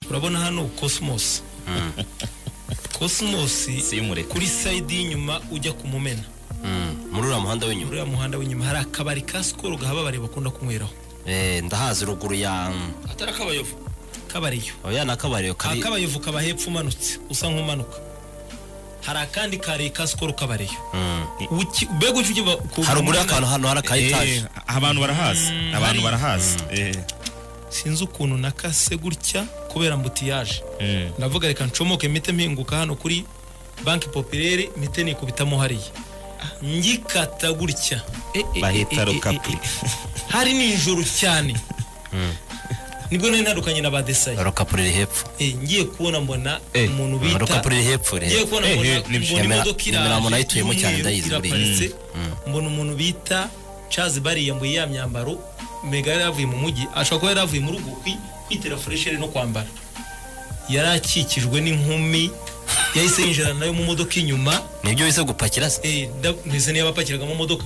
urabona hano cosmos cosmos Simureke. kuri side y'inyuma ujya ku mumena muri uriya muhanda w'inyuma uriya muhanda w'inyuma hari akabari ka sikoro gahababare bakunda kunyweraho Eh, ndahazi ruguru ya atari akabayovu kabariyo oya ni akabariro kari akabayovu kaba hepfo umanutse usa nk'umanuka hari akandi kare ka sikoro kabariyo Mm. Uki- mbega ujya ujya ku- haruguru y'akantu hano hari aka etaje Eh, abantu barahazi abantu hari- barahazi Eh, sinzi ukuntu nakase gutya kubera mbutiyaje eh. ndavuga reka ncomoke mpite mpinguka hano kuri banki popirere mpite nikubitamo hariya ngikata gutya E, e, e, bahita e, e, rukapi e. hari nijoro cyane nibwo nari ntandukanye na badesaye rukapuri riri hepfo Eh, ngiye kubona mbona Eh, umuntu bita rukapuri riri hepfo riri ngiye hepfo. kubona Eh, mbona eh, nibyo. mbona Nyamera- imodoka Nyamera umuntu ayituyemo iraje cyane y'umweru ndayizi buriya. iraparitse mbona umuntu bita Charles Bari yambaye ya myambaro mega yari yavuye mu mujyi ashobora kuba yari avuye mu rugo kwi- kwitera furesheri no kwambara yari akikijwe n'inkumi yahise yinjira nayo mu modoka inyuma nibyo bize gupakira se eh, nda- ntese niyo abapakiraga mu modoka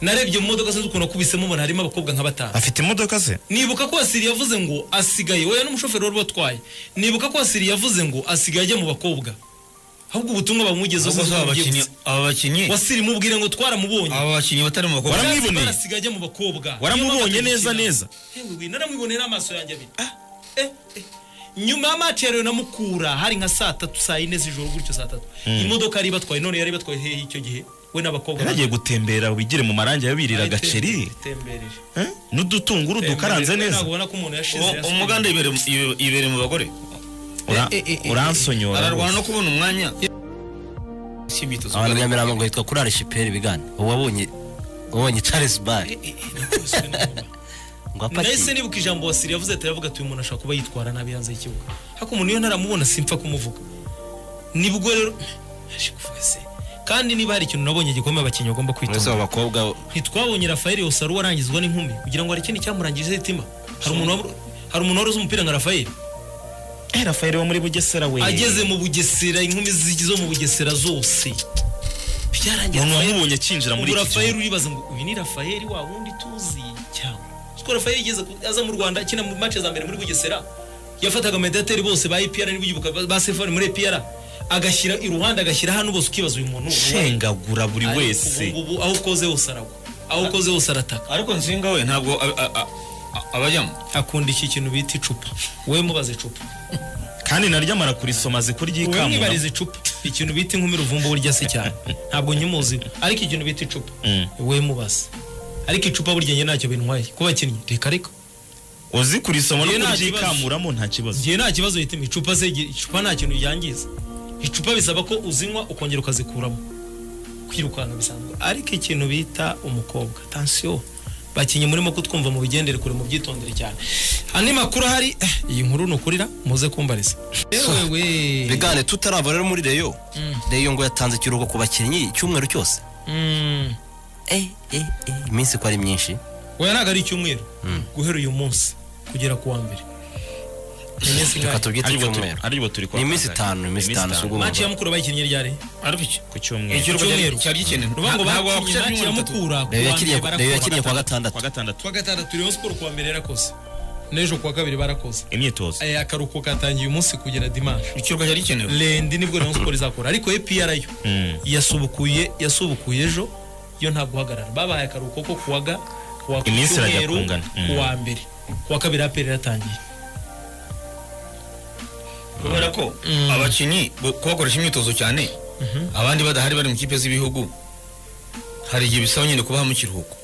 narebye mu modoka sinzi ukuntu akubisemo mbona harimo abakobwa nka batanu afite imodoka se nibuka ko wasiri yavuze ngo asigaye wowe n'umushoferi wari watwaye nibuka ko wasiri yavuze ngo asigaye ajya mu bakobwa ahubwo ubutumwa bamugezeho Ubwo sinzi aba uko bugiye bakinnyi gusa. aba bakinnyi wasiri mubwire ngo twaramubonye aba bakinnyi batari mu bakobwa Waramwiboneye? Yari asigaye ajya mu bakobwa waramubonye Niyo mpamvu neza atakina. neza Yewe we, naramwiboneye n'amaso yanjye abiri Eh, eh. nyuma ya match ya Rayon na mukura hari nka saa tatu saa yine z'ijoro gutyo saa tatu imodoka yari ibatwaye none yari ibatwaye hehe icyo gihe we n'abakobwa yaragiye gutembera bigire mu marangi yabirira Yari agaceri itemberere. Eh, n'udutunguru dukaranze Itemberere. neza Ntabwo ubona ko umuntu yashize O- yasubije. umuganda yibere mu- yibe- yibereye mu bagore Ura- Eh, eh, eh, uransonyora ararwana no rwose. kubona umwanya cy'imyitozo abantu ngororamubiri. nyamirambo ngo hitwa kuri arishiperi bigana wabonye wabonye charles bar Eh, eh, eh, nakubiswe n'inkuba. ngo nahise apakiye nibuka ijambo wasiri yavuze ati yavuga ati uyu muntu ashobora kuba yitwara nabi hanze y'ikibuga ariko umuntu iyo ntaramubona simpfa kumuvuga nibwo rero yaje kuvuga se kandi niba hari ikintu nabonye gikomeye abakinnyi bagomba mwese kwitonda abakobwa ntitwabonye rafaeli yosaro warangizwa n'inkumi kugira ngo hari ikindi cyamurangije itima hari umuntu wabura- hari umuntu wari uzi umupira nka rafaeli Eh, rafael wo muri bugesera we ageze mu bugesera inkumi zi- zo mu bugesera zose byarangiye umuntu Rafaeli- wamubonye akinjira muri ubu iki rafayeli gihugu uribaza ngo uyu ni rafayeli wa wundi tuzi cyangwa siko rafayeli yigeze ku- aza mu rwanda akina mu mace za mbere muri bugesera yafataga mediateri bose ba epr niba ugibuka ba- ba sefari muri epr agashyira iruhande agashyira hano bose ukibaza uyu muntu shengagura buri Ariko wese ubu ngubu aho ukoze hose aragwa aho ukoze hose arataka ariko nzinga we ntabwo a- a- a- a- abajyamo akunda iki kintu bita icupa wowe mubaze icupa kandi naryo amara kurisoma azi wowe kuryikamu mwibariza icupa ikintu bita inkumi ruvumba burya se cyane ntabwo nyimuziho ariko ikintu bita icupa Mm. wowe mubaze ariko icupa burya njye ntacyo bintwaye kuba bakinnyi reka reka uzi kurisoma no Njye nta kuryikamuramo nta kibazo igihe nta kibazo hitamo icupa se icupa nta kintu ryangiza icupa bisaba ko uzinywa ukongera ukazikuramo kwirukanka bisanzwe ariko ikintu bita umukobwa tansiyo bakinnyi murimo kutwumva mu bigendere kure mu byitondere cyane andi makuru ahari eh, iyi nkuru nukurira muze kumbariza yewe bigane tutarava rero muri reyo reyo ngo yatanze ikiruhuko ku bakinnyi icyumweru cyose Mm, Eh, eh, eh, iminsi ko ari myinshi oya ntabwo ari icyumweru guhera uyu munsi kugera ku wa mbere Ni iminsi reka ingahe? tubyite Aribwo turi- icyumweru aribwo turi ni iminsi itanu iminsi itanu si itanu. ubwo maci ya mukuru bayikinnye ryari ariko iki ku cyumweru ikiruhuko cyari- Icyumweru. cyari gikenewe ni ukuvuga ngo Ntabwo bakinnye wakwishyura maci ya ibyumweru bitatu. mukura ku Reyo wa yakiniye- mbere reyo barakora. yakiniye kuwa gatandatu kwa gatandatu kuwa gatandatu rayon siporo kuwa mbere yarakoze n'ejo kuwa kabiri barakoze imyitozo aya akaruhuko katangiye umunsi kugera dimanche ikiruhuko cyari gikenewe lendi nibwo rayon siporo izakora ariko epr yo Mm. yasubukuye yasubukuye ejo yo nta guhagarara babahaye akaruhuko ko kuwa ga kuwa Iminsi irajya Cyumweru, kungana. Mm. kuwa mbere kuwa kabiri apr iratangiye kubera ko abakinnyi bo- kubakoresha imyitozo cyane abandi badahari bari mu kipe z'ibihugu hari igihe bisaba nyine kubaha mu kiruhuko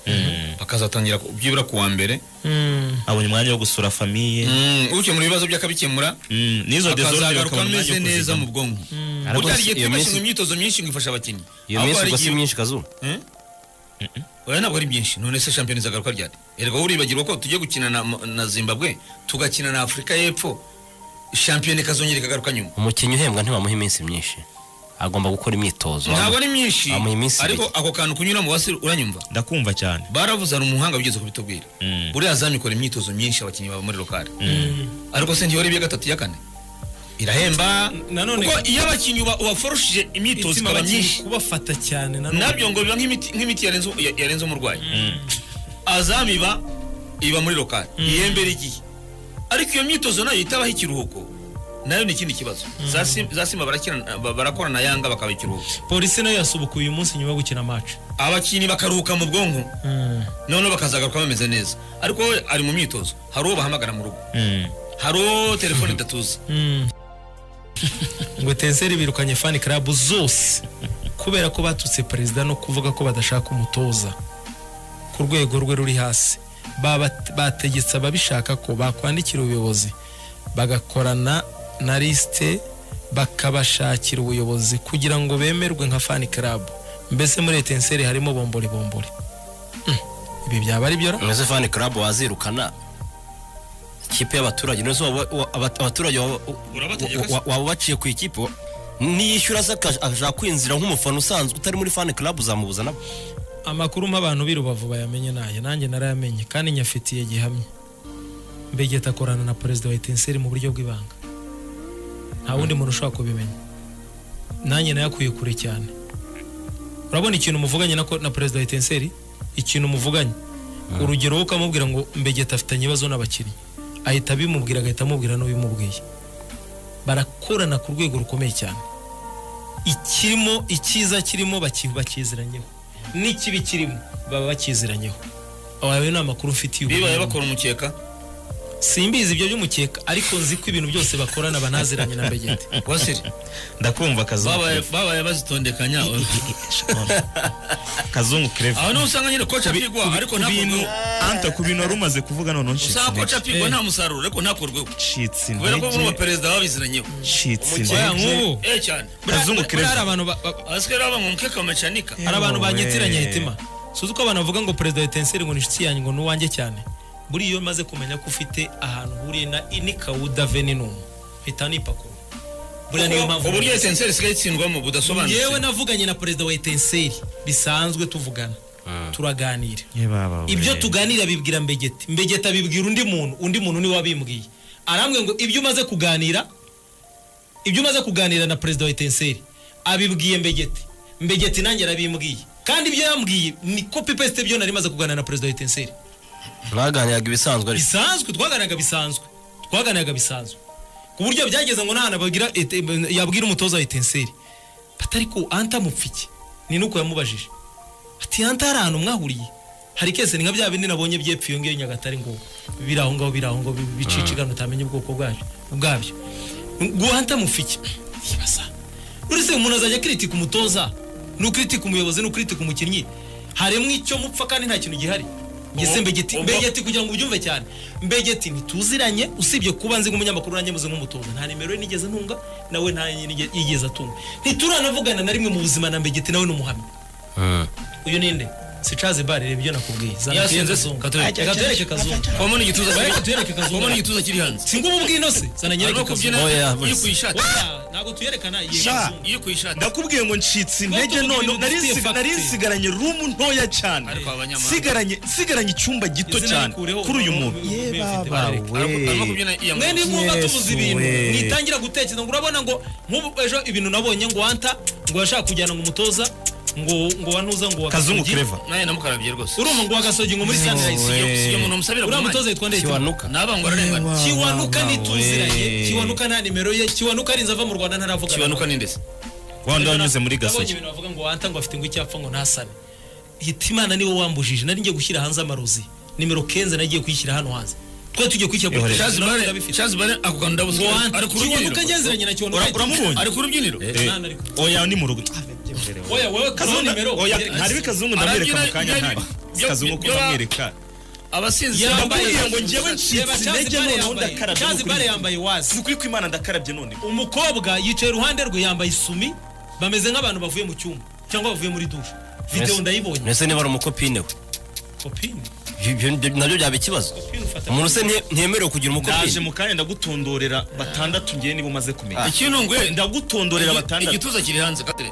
bakazatangira ku- byibura ku wa mbere abonye umwanya wo gusura famiye Mm, ukemura ibibazo by'akabikemura Mm, n'izo dezordere akazagaruka bakabona umwanya ameze wo neza mu kuzigama bwonko Ariko utariye iyo kwibashyira minsi- mu myitozo myinshi ngo ifasha abakinnyi iyo Ahubwo minsi hari ubwo si igihe- myinshi kazuba Eh? oya ntabwo ari byinshi none se shampiyona izagaruka ryari erega wowe uribagirwa ko tujye gukina na, na zimbabwe tugakina na afurika y'epfo shampiyona ikazongera ikagaruka nyuma umukinnyi uhembwa ntibamuha iminsi myinshi agomba gukora imyitozo ntabwo ari myinshi Bamuha iminsi ariko ibiri. ako kantu kunyuramo wasi uranyumva ndakumva cyane baravuze hari umuhanga wigeze kubitubwira Mm. buriya zamu ikora imyitozo myinshi abakinnyi baba muri lokari ariko se ntiyora ibiya gatatu iya kane irahemba nanone- kuko iyo abakinnyi uba- ubaforoshije imyitozo Itima ikaba abakinnyi nyinshi kubafata cyane na none nabyo ngo biba nk'imiti nk'imiti yarenze ya- yarenze umurwayi azamu iba iba muri lokari ihembera igihe ariko iyo myitozo nayo itabaho ikiruhuko nayo ni ikindi kibazo za Sim- za simba barakina- ba- barakora na yanga bakaba ikiruhuko polisi nayo yasubukuye uyu munsi nyuma yo gukina maci abakinnyi bakaruhuka mu bwonko noneho bakazagaruka bameze neza ariko we ari mu myitozo hari uwo bahamagara mu rugo Mm. hari uwo telefone idatuza ngo tenseri birukanye fani karabu zose kubera ko batutse perezida no kuvuga ko badashaka umutoza ku rwego rwe ruri hasi Baba- bategetse ababishaka ko bakwandikira ubuyobozi bagakorana na lisite bakabashakira ubuyobozi kugira ngo bemerwe nka fani karabu mbese muri etenseri harimo bombore bombore Mm, ibi byaba ari byo ra? mbese fani karabu wazirukana ikipe y'abaturage none se waba- wa- aba- abaturage waba Urabategeka wa- wa- waba ubaciye ku ikipe wa- niyishyura se akaja- akashaka kwinjira nk'umufana usanzwe utari muri fani karabu uzamubuza nabo amakuru mp'abantu b'i rubavu bayamenye nayo nanjye narayamenye kandi nyafitiye gihamya mbegeta akorana na perezida wa etenseri mu buryo bw'ibanga nta wundi muntu ushobora kubimenya nanjye nayakwiye kure cyane urabona ikintu muvuganye na ko- na perezida wa etenseri ikintu muvuganye urugero wowe ukamubwira ngo mbegeta afitanye ibibazo n'abakinnyi ahita abimubwira agahita amubwira n'ubimubwiye barakorana ku rwego rukomeye cyane ikirimo icyiza kirimo baki- bakiziranyeho n'ikibi kirimo baba bakiziranyeho ayo ni amakuru mfite bibaye bakora umukeka simbizi ibyo by'umukeka ariko nzi ko ibintu byose bakorana banaziranye na mbegeti wasiri ndakumva kazungu babaye babaye bazitondekanya kazungu creve aho niho usanga nyine koca apigwa ariko ku bintu ntakorweho anta ku bintu wari umaze kuvuga noneho ncitse usanga koca intege apigwa nta musaruro ariko ntakorweho ncitse kubera ko bano intege baperezida babiziranyeho ncitse oya intege nk'ubu eh cyane kazungu buriya hari creve abantu ba- ba- asikari baba mu mukeka bamecanika hari abantu Ewe. banyitiranya hitima suzi ko abantu bavuga ngo perezida wa etenseri ngo ni inshuti yanjye ngo ni uwanjye cyane buriya iyo maze kumenya ko ufite ahantu uhuriye na inikawuda veninumu mpita nipakurura buriya niyo mpamvu uburyo esenseri isigaye itsindwamo budasobanutse yewe navuganye na perezida wa etenseri bisanzwe tuvugana turaganira Ye baba we. ibyo tuganira abibwira mbegeti mbegeti abibwira undi muntu undi muntu niwe wabimbwiye arambwe ngo ibyo umaze kuganira ibyo umaze kuganira na perezida wa etenseri abibwiye mbegeti mbegeti nanjye arabimbwiye kandi ibyo yambwiye ni kopi pesite byo nari maze kuganira na perezida wa etenseri mwaganiraga ibisanzwe ariko bisanzwe twaganiraga bisanzwe twaganiraga bisanzwe ku buryo byageze ngo nta hantu ababwira- ete- yabwira umutoza wa etenseri batari ko anta mupfiki ni nuko yamubajije ati anta hari ahantu mwahuriye hari kese ni nka bya bindi nabonye byepfo iyo ngiyo nyagatare ngo biri aho ngaho biri aho ngaho bi- bicicikana utamenya ubwoko bwabyo ubwabyo ngo anta mufiki yibaza uretse umuntu azajya kiritika umutoza n'ukiritika umuyobozi n'ukiritika umukinnyi harimo icyo mupfa kandi nta kintu gihari gise mbegeti ubu- mbegeti kugira ngo ubyumve cyane mbegeti ntituziranye usibye kuba nzi nk'umunyamakuru nanjye muze nk'umutoza nta nimero ye nigeze ntunga nawe nta ye nige- yigeze atunga ntituranavugana na rimwe mu buzima na mbegeti nawe ni umuhamya uyu ninde sicazi bare reba ibyo nakubwiye zana Yasinze kazungu Katoreke. katureke kazungu Wabona igituza kiri- Bareka tuyereke kazungu. Wabona igituza kiri hanze si ngubu ubwino se zana nyereke Arimo kazungu kubyina Oh, yeah, iyo ku ishati Oya, ntabwo tuyerekana iyi Sha. kazungu iyo ku ishati ndakubwiye ngo ncitse Bato intege mu none bintu nari bifitiye nsi- facteur. nari nsigaranye rumu ntoya cyane Ariko abanyamahanga- sigaranye sigaranye icyumba gito Izina cyane rikureho, kuri uyu umuntu muntu ufite bareke. arimo kubyina iya mwe ni mwumva Yesu tubuze ibintu we. nitangira gutekereza ngo urabona ngo nk'ubu ejo ibintu nabonye ngo wanta ngo yashaka kujyana ngo umutoza ngo ngo wanuza ngo wa kazungu Gasogi. creve nawe namukarabye rwose urumva ngo wa gasogi ngo muri sanirayizi si iyo umuntu musabira uriya mutoza yitwa ndetse kiwanuka naba ngo ararengana kiwanuka Wa- nituziranye we. kiwanuka nta nimero ye kiwanuka arinze ava mu rwanda ntaravuga kibanuka ni ndetse wanda wanyuze muri nabonye gasogi ibintu bavuga ngo wanta ngo afite ngo icyapfa ngo ntasane hita imana niwe wambujije nari ngiye gushyira hanze amarozi nimero kenze nagiye kuyishyira hano hanze twari tugiye kuyishyira kuri Ihorere. televiziyo, shazi nawe bare ndabifite. shazi bare ako kantu ndabuze ngo wanta ari ku kiwanuka rubyiniro ngenzeranye na kiwanuka Ura- uramubonye ari ku rubyiniro Eh, Nana ariko. oya ni mu rugo Ah, oya wowe kazo Kazungu- nimero oya ugereke. hariho kazungu ndamwereka mu kanya ntari Byo- kazungu ko byo- ndamwereka abasinzi Yambaye- ndakubwira ngo njyewe Reba, ncitse Charles intege Barre noneho yambaye- ndakarabye Charles Barre yambaye wazi ni ukuri kw'imana ndakarabye none umukobwa yicaye iruhande rwe yambaye isumi bameze nk'abantu bavuye mu cyumba cyangwa bavuye muri dushe videwo Mbese- ndayibonye mbese niba ari umukopine we kopine ibyo- ibyo nabyo byaba ikibazo kopine ufata umuntu se nte- ntemerewe kugira ndaje umukopine mu kanya ndagutondorera batandatu ngewe niba umaze kumenya ikintu nguhe ndagutondorera batandatu igituza kiri hanze katire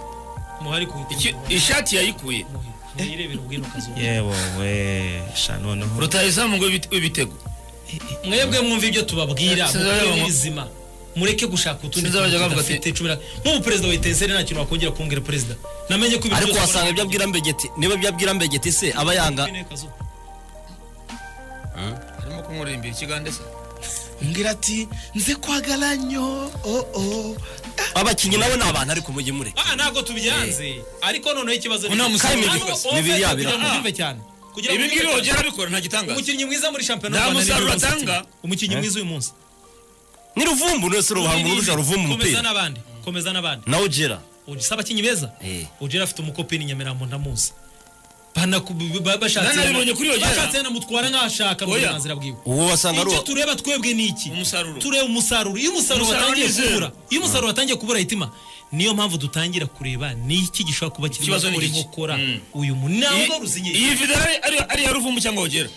muhari ku Iki- ishati yayikuye mwirebera ubwino kazo yewe we sha noneho rutayizamu ngo ibite- ibitego mwebwe mwumva ibyo tubabwira Sinzi abavuga ngo- mubizima mureke gushaka utundi Sinzi abavuga tuntu bavuga tudafite cumi na nk'ubu perezida wa etenseri nta kintu wakongera kumbwira perezida namenye ko ibintu ariko byose wasanga ibyo abwira mbegeti niba ibyo abwira mbegeti se aba yanga Kopine, Kazo. harimo kumuririmbira ikigande se umbwira ati nze kwagara nyo oh oh abakinnyi nabo ni abantu ariko mujye mureka ah ntabwo tubyanze ariko noneho ikibazo Nta musore Hano bibasa. Ove Bibiriya kugira ngo birakora. ubyumve cyane kugira ngo ibi ngibi ubyumve cyane. wongera arabikora nta gitangaza umukinnyi mwiza muri shampiyona Nta y'u Rwanda ni musaruro Leroy atanga. Sané. umukinnyi mwiza uyu munsi ni ruvumbu wese ruhanga uruja ruvumbu komeza umupira n'abandi komeza n'abandi nawe ugera Ubu si abakinnyi beza Eh. ugera afite umukopi ni Nyamirambo ndamuzi Banaku- ba- bashatse Nanabibonye kuri Ojeda. bashatse yanamutwara nk'ashaka mu Oya. burenganzira bwiwe uwo wasanga ari icyo uwa- tureba twebwe ni iki Umusaruro. tureba umusaruro iyo umusaruro Umusaruro watangiye ni zero. kubura iyo umusaruro watangiye kubura hitima niyo mpamvu dutangira kureba ni iki gishobora kuba kirimo Ikibazo ni gukora iki? inkokora Mm. uyu mu ntabwo ruzinye iyi video ari- ari- ari iya ruvumu cyangwa wogera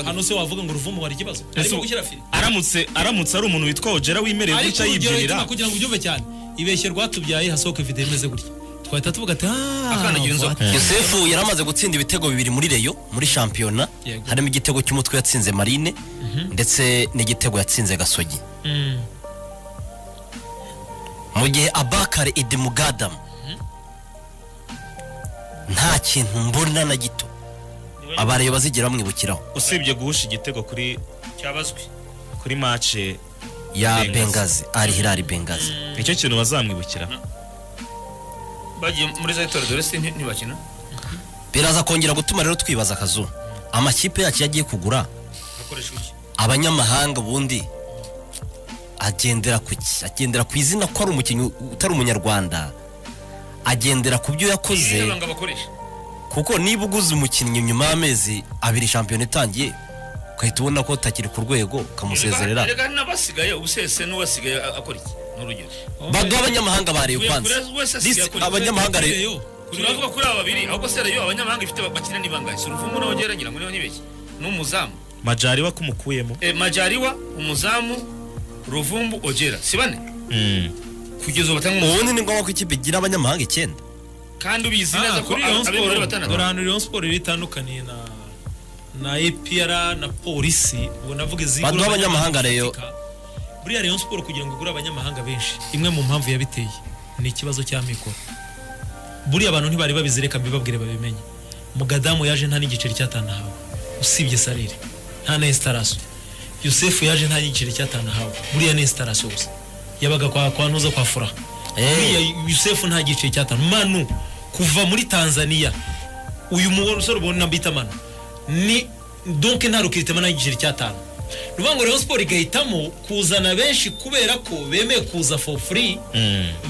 hano se wavuga ngo uruvumu hari ikibazo arimo gushyira fire aramutse aramutse ari umuntu witwa ojera wimereye ariko gutya urugero yibyinira hitima kugira ngo ubyumve cyane ibeshye rwatubyaye hasohoka video imeze gutya twahita tuvuga ati Akandagira inzoka." aaa yosefu yari amaze gutsinda ibitego bibiri muri reyo muri shampiyona Yego. harimo igitego cy'umutwe yatsinze marine ndetse n'igitego yatsinze gasogi mu gihe abakare edemugadamu nta kintu mbona na gito abareyo bazigira bamwibukiraho usibye guhusha igitego kuri cyabazwi kuri mace ya Bengazi. bengazi ari hilari bengazi nicyo kintu bazamwibukira bagiye muri za tora dore se nti- ntibakina biraza kongera gutuma rero twibaza akazu amakipe yacu yagiye kugura bakoresha iki abanyamahanga ubundi agendera ku ki agendera ku izina ko ari umukinnyi utari umunyarwanda agendera ku byo Iyo yakoze banga bakoresha kuko niba uguze umukinnyi nyuma y'amezi abiri shampiyona itangiye ugahita ubona ko utakiri ku rwego ukamusezerera Erega n'abasigaye ubusese n'uwasigaye a- akora iki ni urugero baduha abanyamahanga bareye Uyu kwanza kure- wese asigaye This- akora- abanyamahanga rero turavuga kuri aba babiri ahubwo se reyo abanyamahanga ifite bakina ni bangahe si uruvumu n'abogera ngira ngo niho nibeshye n'umuzamu majari wakumukuyemo Eh, majariwa umuzamu ruvumbu ogera si bane kugeza ubu batanga umu- ubundi ni ngombwa ko ikipe igira abanyamahanga icyenda kandi ubizi neza Ah, ko kuri ab- Rayon abemera ari Sport batandatu dore ahantu Rayon Sport rero itandukaniye na na APR na polisi ubwo navuga izigura Baduha abanyamahanga rero. bafatika. buriya Rayon Sport kugira ngo igure abanyamahanga benshi imwe mu mpamvu yabiteye ni ikibazo cy'amikoro buriya abantu ntibari babizireka mbibabwire babimenye mugadamu yaje nta n'igiceri cyatanahawe usibye salire nta na installation Yusefu yaje nta n'igiceri cyatanahawe buriya ni installation gusa yabaga kwa kwa ntuza kwa furaha Eh. buriya Yusefu nta giceri cyatanu manu kuva muri Tanzania uyu mugore usore ubona bita manu ni donc nta rukiritima nta giceri cyatanu ni ukuvuga ngo Rayon Sport igahitamo kuzana benshi kubera ko bemeye kuza for free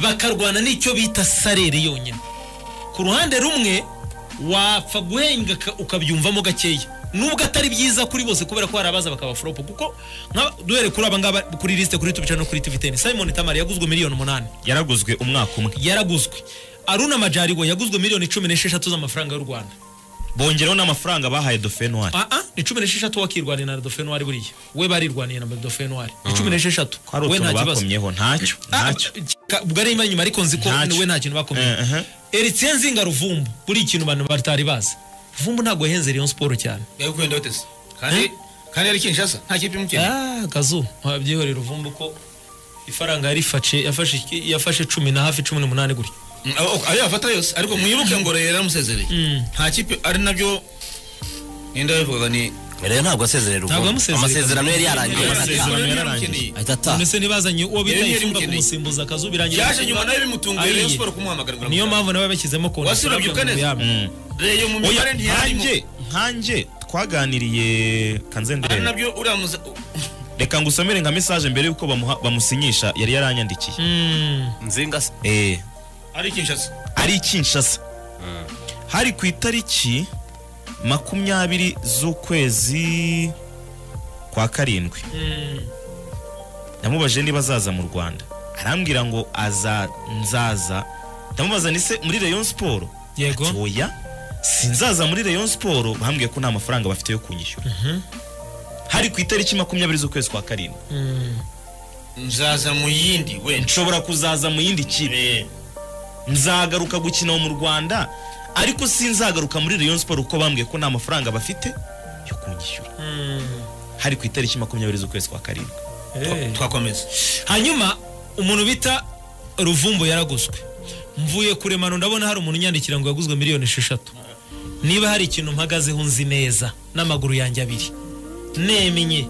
bakarwana n'icyo bita sarere yonyine ku ruhande rumwe wapfa guhenga ka- ukabyumvamo gakeya nubwo atari byiza kuri bose kubera ko hari abaza bakaba foropo kuko nka- duhere kuri aba ngaba kuri lisite kuri tubicana no kuri tiviteni simon tamari yaguzwe miliyoni umunani yaraguzwe umwaka umwe yaraguzwe aruna majarigo yaguzwe miliyoni cumi n'esheshatu z'amafaranga y'u rwanda bongeraho n'amafaranga bahaye dofenwari ah ah ni cumi n'esheshatu wakirwaniye na dofenwari buriya we barirwaniye na dofenwari ni cumi n'esheshatu ko hari we nta utuntu kibazo bakomyeho ntacyo Ah, ntacyo ka- ubwo ari inyuma ariko nzi ko Ntacyo. we nta kintu bakomeye Eh, eh. Eritien Nzinga Ruvumbu buri ikintu abantu batari bazi Ruvumbu ntabwo yahenze Rayon Sport cyane yari kwenda hotesi kandi kandi yari kinshasa nta kipe imukina ah kazu wabyihorera Ruvumbu ko ifaranga yarifashe yafashe iki- yafashe cumi na hafi cumi n'umunani gutyo Mm, abo- ayo yafata yose ariko mwibuke ngo reyo yaramusezereye nta kipe ari nabyo ninde yabivugaga ni rero ntabwo asezerera Ntabwo ubundi yamusezereye. amasezerano yari yarangiye Amasezerano arataha. yari yararangiye ahita ataha none se ntibazanye uwo bita Yari Ifunga yarimukeneye. kumusimbuza kazu birangira yaje nyuma nawe bimutunguye reyo Ariye. siporo kumuhamagara ngo niyo aramutse. mpamvu nawe bashyizemo konti Wasi urabyibuka neza? reyo mu mibare oya ntiyarimo nkanjye nkanjye twaganiriye ari kanzendera nabyo uriya muza- reka ngusomere nka mesaje mbere y'uko bamuha- bamusinyisha yari yaranyandikiye nzinga se Eh, ari kinshasa ari Kinshasa hari ku itariki makumyabiri z'ukwezi kwa karindwi namubajije niba azaza mu rwanda arambwira ngo aza nzaza ndamubaza nise muri Rayon Sport Yego. Ati, oya sinzaza muri Rayon Sport bambwiye ko nta mafaranga bafite yo kunyishyura hari ku itariki makumyabiri z'ukwezi kwa karindwi nzaza mu yindi wenda nshobora kuzaza mu yindi kipe nzagaruka gukina mu rwanda ariko sinzagaruka muri Rayon Sport kuko bambwiye ko nta mafaranga bafite yo kunyishyura hari ku itariki makumyabiri z'ukwezi kwa karindwi twakomeza hanyuma umuntu bita ruvumbu yaraguzwe mvuye kuremano ndabona hari umuntu unyandikira ngo yaguzwe miliyoni esheshatu niba hari ikintu mpagazeho nzi neza n'amaguru yanjye abiri nemenye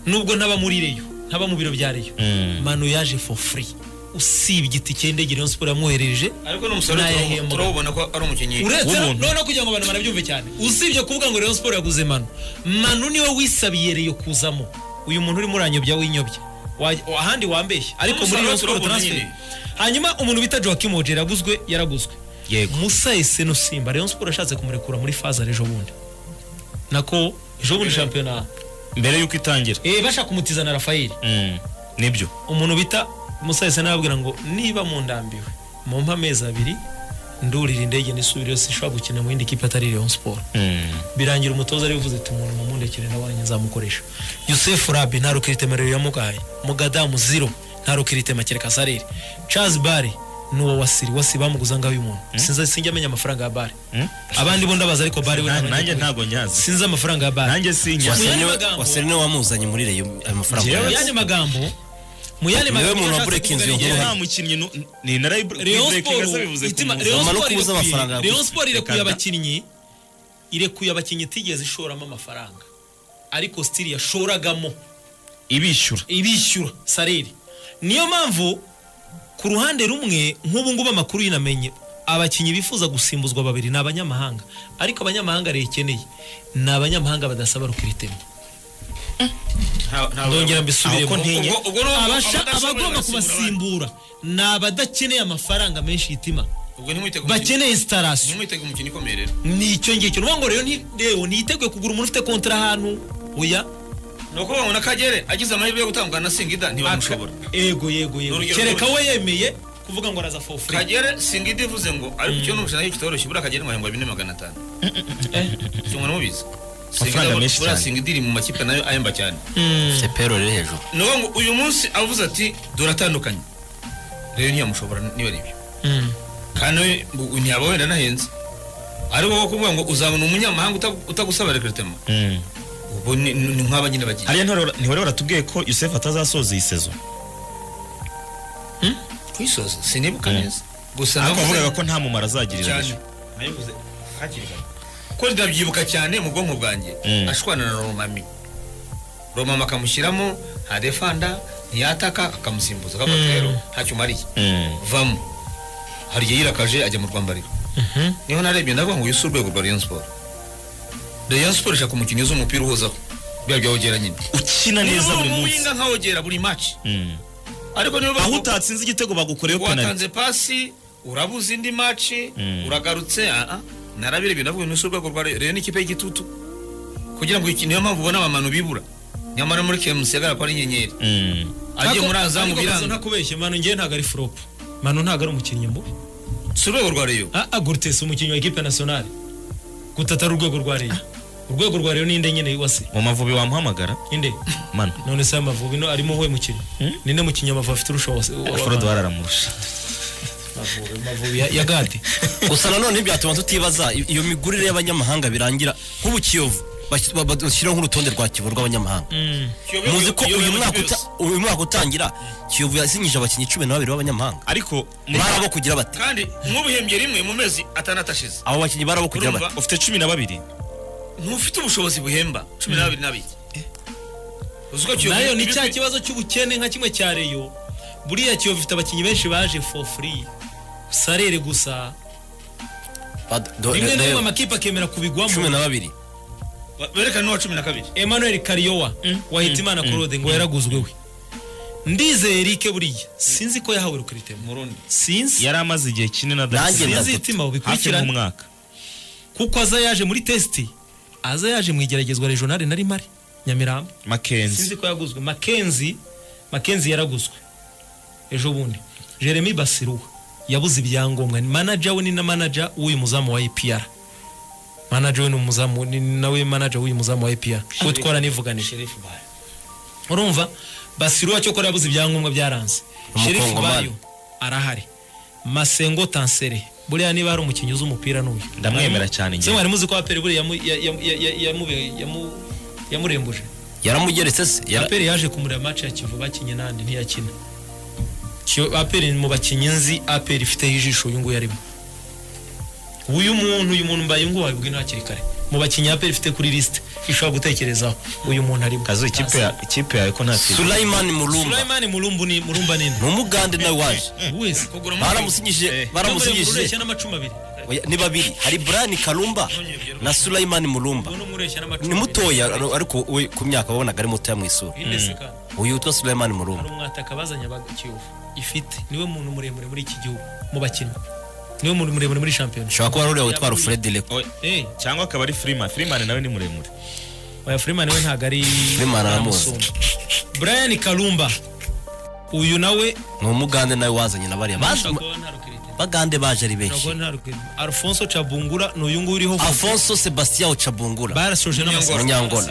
nubwo ntaba muri reyo ntaba mu biro bya reyo Mm. manu yaje for free usibye itike y'indege Rayon Sports yamwohereje ariko n'umusaruro Nayahembwa. turabona- turabona ko ari umukinnyi uretse no- w'ubuntu. noneho kugira ngo abantu banabyumve cyane usibye kuvuga ngo Rayon Sports yaguze manu manu niwe wisabiye reyo kuzamo uyu muntu urimo uranyobya winyobya Wa- ahandi wambeshye ariko muri Rayon Umusaruro Sports turabona transfer nyine. hanyuma umuntu bita Joachim Oje yaraguzwe yaraguzwe Yego. Musa Eseno Simba Rayon Sports yashatse kumurekura muri faza ejo bundi nako ejo bundi shampiyona mbere y'uko itangira eh bashaka kumutiza na Rafaeli Mm. nibyo umuntu bita musahise nababwira ngo niba mundambiwe mumpa amezi abiri ndurira indege nisubire sinshobora gukina mu yindi kipe atari Rayon Sport Mm. birangira umutoza arivuze ati umuntu mumundekere nawanjye nzamukoresha Yusuf Rabi nta rukiritema rero yamugaye Mugadamu zero nta rukiritema kereka Sarere Charles Bari nuwo wasiri wasi bamuguza ngaho uyu muntu sinza sinjya amenya amafaranga ya Bari Mm. abandi bo ndabaza ariko Bari we Na- ntabwo njya nanjye ntabwo nyazi sinzi amafaranga ya Bari nanjye sinya Wasi- Wasera yandi niwe- magambo- wasera niwe wamuzanye muri reyo ayo mafaranga mu Yewe- yazo. yandi magambo mu yandi Niwe magambo muntu yashatse wabura ikinzu kuvuga yo igihe- kubaho. nta mukinnyi nu- ni Rayon narayiburekinga se bivuze Sport ku itima- muntu. Rayon Umumaro Sport wo kubuza irekuye- amafaranga yaguze. Rayon Sport irekuye Reka da. abakinnyi irekuye abakinnyi itigeze ishoramo amafaranga ariko stili yashoragamo ibishyura ibishyura sareri niyo mpamvu ku ruhande rumwe nk'ubu ngubu amakuru yinamenye abakinnyi bifuza gusimbuzwa babiri ni abanyamahanga ariko abanyamahanga leta ikeneye ni abanyamahanga badasaba rukiritemo nta- nta- ndongera mbisubiremo Ubwo- Ubwo- ubwo- ubwo ni abasha- abadashobora abagomba kubasimbura kubasimbura ni abadakeneye amafaranga menshi yitima abandi. ubwo ntimwite ku mukinnyi- bakeneye sitarasiyo ntimwitege umukino ikomeye rero ni icyo ngicyo nuvuga ngo rero nti- rero ntiyiteguye kugura umuntu ufite kontara ahantu oya ni uko babona ko agere agize amahirwe yo gutandukana na singida ntibamushobora ego yego yego N'urugero kereka rwo- we yemeye kuvuga ngo araza for free kagere singida ivuze ngo ariko icyo ni ubushakashatsi kitoroshye buriya kagere ngo yahembwa bine magana atanu cyangwa mubizi Amafaranga menshi buriya cyane. singida iri mu makipe nayo ahemba cyane Afite payroll iri hejuru ni uwo ngo uyu munsi avuze ati duratandukanye rero ntiyamushobora niba ari ibyo Mm. kandi we ngo ntiyaba wenda anahenze ariko wo kuvuga ngo uzabona umunyamahanga uta- utagusaba rekeritema ubwo ni ni nk'aba nyine bagiye hariya ntihore- ntihore baratubwiye ko yusefu atazasoza iyi sezo kwisoza sinibuka Mm. neza gusa ariko navuze- wavugaga ko nta mumaro azagirira cyane reyo nayivuze hakiri kare ko ndabyibuka cyane mu bwonko bwanjye Mm. ashwana na romami romama akamushyiramo ntadefanda ntiyataka akamusimbuza akavuga ati Mm. rero ntacyo umariye vamo hari igihe yirakaje ajya mu rwambariro niho narebye ndavuga ngo uyu si urwego rwa rayon sport rayon sport ishaka umukinnyi uzi umupira uhuzaho biba byawogera nyine ukina neza buri munsi winga nkawogera buri match Mm. ariko niba aho utatsinze igitego bagukoreyeho penaliti watanze pasi urabuze indi maci Mm. uragarutse ah, ah, narabirebye navuga ngo ni urwego rwa rero n'ikipe y'igitutu kugira ngo iki- niyo mpamvu ubona abantu bibura nyamara muri kemusi yagaragara ko ari inyenyeri Mm. agiye muri azamu ariko gusa biranga ntakubeshye manu ngewe ntabwo ari flop manu ntabwo ari umukinnyi mubi si urwego rwa reyo agurutse umukinnyi wa equipe nationale gutata ari urwego rwa reyo urwego rwa reyo ninde nyine wase mu mavubi wamuhamagara inde mano none se amavubi no arimo uwe mukinnyi ninde mukinnyi amavubi afite urushobozi forode bararamurusha amavubi ya- ya gade gusa nanone byatuma tutibaza i- iyo migurire y'abanyamahanga birangira nk'ubu kiyovu bashyi- ba- bashyiraho nk'urutonde rwa kiyovu rw'abanyamahanga muzi ko uyu mwaka uta- uyu mwaka utangira kiyovu yasinyije abakinnyi cumi na babiri b'abanyamahanga ariko muri- barabo kugira bate kandi nk'ubihembye rimwe mu mezi atandatu ashize abo bakinnyi barabo kugira Urumva? bate ufite cumi na babiri ntufite ubushobozi buhemba cumi n'abiri n'abiri uzi ko Kiyovu- nayo ni ibi- cya kibazo cy'ubukene nka kimwe cya reyo buriya kiyovu ifite abakinnyi benshi baje for free sarere gusa Ba- do- rimwe na reba, rimwe amakipe akemera kubigwamo cumi na babiri berekana n'uwa cumi na kabiri emmanuel kariyowa wahitimana claude ngo yaraguzwe we ndizeye erike buriya sinzi ko yahawe rukiritemo murundi sinzi yari amaze igihe kinini Nanjye adasize sinzi gatatu. itima hafi ubikurikirane nk'umwaka kuko aza yaje muri tesiti aza yaje mu igeragezwa regionale na rimare nyamirambo makenzi sinzi ko yaguzwe makenzi makenzi yaraguzwe ejo bundi jeremy basiruwa yabuze ibyangombwa ni manager we ni na manager w'uyu muzamu wa APR manager we ni umuzamu ni nawe manager w'uyu muzamu wa APR kuko twaranivuganije sherifu bayo urumva basiruwa cyo kora yabuze ibyangombwa byaranze sherifu Umukongomani. bayo arahari masengo tansere buriya niba hari umukinnyi uzi umupira n'uyu ndamwemera cyane se njye mwari muzi ko aperi buriya yamu- ya- ya- ya- ya- yamu- yamu- yamurembuje yaramugeretse se Yara- aperi yaje kumureba match ya kivu bakinye n'andi ntiyakina Kiyo- aperi ni mu bakinnyi nzi aperi ifiteho ijisho uyu nguyu arimo uyu muntu uyu muntu mbaye ngo wabibwe hakiri kare mu bakinnyi ya peri ifite kuri lisite ishobora gutekerezaho uyu muntu arimo kazu ikipe ya- ikipe yawe ko nta kintu sulayimani murumba Sulaiman Mulumbu ni Mulumba nini ni umugande nawe waje wese kugura baramusinyije baramusinyije ureshya n'amacumu abiri Oya, ni babiri hari brian karumba na sulayimani murumba uno mureshya n'amacumu ni mutoya ar- ariko we ku myaka wabonaga ari mutoya mu isura indeseka uyu witwa sulayimani murumba hari umwataka bazanye abakiyovu ifite niwe muntu muremure muri iki gihugu mu bakinnyi niwe muntu muremure muri shampiyona ushobora kuba ari uriya witwa rufredire Eh, cyangwa akaba ari firimani firimani nawe ni muremure oya Freeman we ntabwo ari Freeman aramuzi. aramusumba. Brian Kalumba uyu nawe ni umugande nawe wazanye na bariya Bazi- ushobora kuba nta rukirite bagande baje ari ushobora benshi kuba nta rukirite Alfonso Cabungura ni uyu nguyu uriho afonso sebastien ocabungura barasoje n'amasomo Munyangona.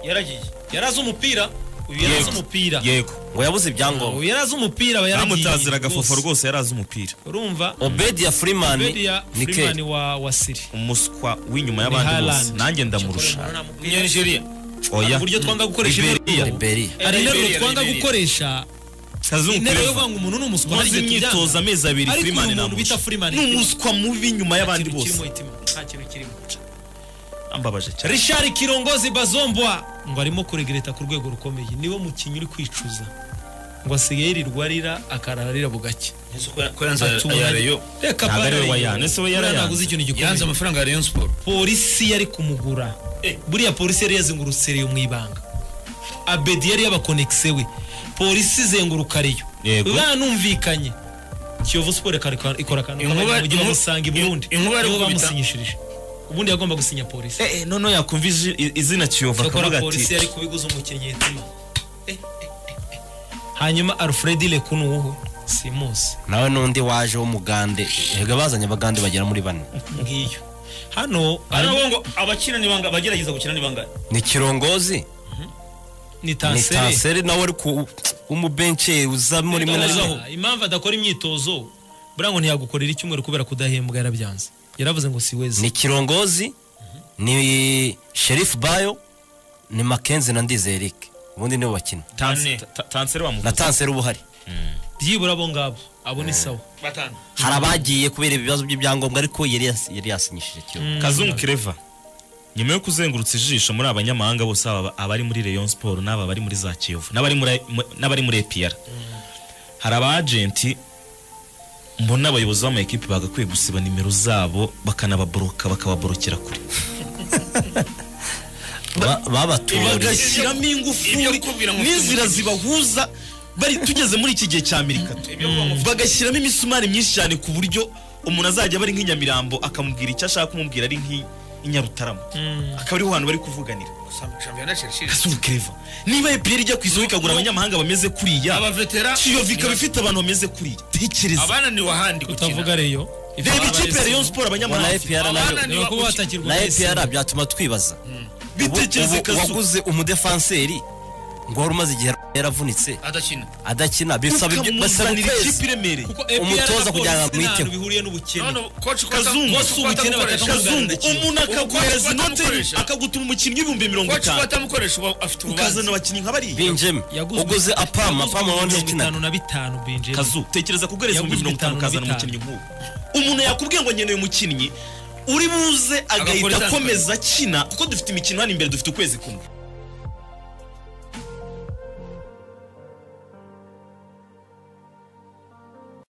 yaragiye yarazi umupira uyu yarazi umupira yego ngo yabuze ubu ibyangombwa yarazi umupira aba yaragiye bamutazira rwose. agafofo rwose yarazi umupira urumva obedi ya Bedi furimani ya Freeman nikeri wa wa Siri umuswa w'inyuma y'abandi Haaland. bose nanjye ndamurusha Nigeria oya uburyo twanga gukoresha Liberia. interuro. Liberia. hari interuro Liberia, twanga Liberia. gukoresha kazungu interuro yo kureva kuvuga ngo umuntu ni umuswa maze ntacyo imyitozo tubyanga. amezi abiri Ariko uyu firimani muntu bita namurusha Freeman ni kirimo- umuswa mubi inyuma nta y'abandi kintu kirimo bose itima, nta kintu kirimo ambabaje cyane Richard Kirongozi Bazombwa ngo arimo kuregereta ku rwego rukomeye niwe mukinnyi uri kwicuza ngo asigaye yirirwa arira akarara arira bugake ko yanze Atuma- aya Rayon reka Ntabwo ari we Rayon. wayanze, ese we Buriya yarayanze. ntaguze ikintu gikomeye yanze amafaranga ya Rayon Sport polisi yari kumugura buriya polisi yari yazengurutse reyo mu ibanga abedi yari yabakonekise we polisi izenguruka reyo Yego. banumvikanye kiyovu siporo ikora- ikora akantu Inkuba- k'abanyamaguru mujye inkuba- bamusanga i burundi inkuba yari nibo gukubita. bamusinyishirije ubundi yagomba gusinya polisi eh eh, noneho yakumva izi- izina kiyova akavuga cyakora polisi ati yari kubiguza umukinnyi yituma Eh, eh, eh, eh. hanyuma alfred lekunu wowe simusi nawe n'undi waje w'umugande erega bazanye abagande bagera muri bane ngiyo hano Hano ngo abakina ni banga abagerageza gukina ni banga ni kirongozi ni ni tanseri tanseri nawe ari ku umubenche uza muri rimwe na rimwe Uzaho. impamvu adakora imyitozo buriya ngo ntiyagukorera icyumweru kubera kudahembwa yarabyanze yaravuze ngo si weze ni kirongozi ni sherifu bayo ni makenzi na ndize eric ubundi nibo bakina Tanse- ta- tanseri na wamuvuze tanseri uba uhari byibura abo ngabo abo ni sawa batanu hari abagiye kubera ibibazo by'ibyangombwa ariko yari yas- yari yasinyishije kirongozi kazungu kireva nyuma yo kuzengurutsa ijisho muri abanyamahanga bose haba abari muri Rayon Sport n'aba bari muri za Kiyovu n'abari muri n'abari muri APR hari abagenti mbona abayobozi b'amakipe bagakwiye gusiba nimero zabo bakanababoroka bakababorokera kure Ba- babaturiye bagashyiramo ingufu Ibyo kubwira ngo- n'inzira zibahuza bari tugeze muri iki gihe cya mirikato bagashyiramo imisumari myinshi cyane ku buryo umuntu azajya aba ari nk'inyamirambo akamubwira icyo ashaka kumubwira ari nk'i- nk'inyarutarama akaba ariho hantu bari kuvuganira shampiyona Chelsea Kasuru Clever niba EPR ijya ku isoko ikagura abanyamahanga bameze kuriya abavetera Kiyovu ikaba ifite abantu bameze kuriya tekereza abananiwe ahandi utavuga gukina reyo reba ikipe ya Rayon Sport na abanyamahanga ifite. epr nayo Abana- niba kuba watakirwa na wese. APR byatuma twibaza Ubu- bitekereze ubu Kasuru waguze umudefanseri ngo wari umaze igihe yaravunitse adakina adakina bisaba ibyo- basaba ukamuzanira ukwezi ikipe iremereye kuko APR Umutoza na kugira ngo polisi nta hantu amwiteho. bihuriye n'ubukene none koci ko kazungu koci ko ubukene atamukoresha bakatamugarira kazungu kimwe. umuntu akaguhereza Uko inote atamukoresha. akagutuma umukinnyi w'ibihumbi mirongo koci ko itanu atamukoresha uba afite ukazana urubanza abakinnyi nka bariya binjemi Yaguzwe- uguze apama yaguzwe apama mirongo wabona itanu ikina na bitanu binjemo kazu tekereza kuguhereza Yaguzwe ibihumbi mirongo bitanu itanu na ukazana bitanu. umukinnyi nk'uwo umuntu yakubwiye ngo nkeneye umukinnyi uri buze Agakora agahita itandukanye. akomeza akina kuko dufite imikino hano imbere dufite ukwezi kumwe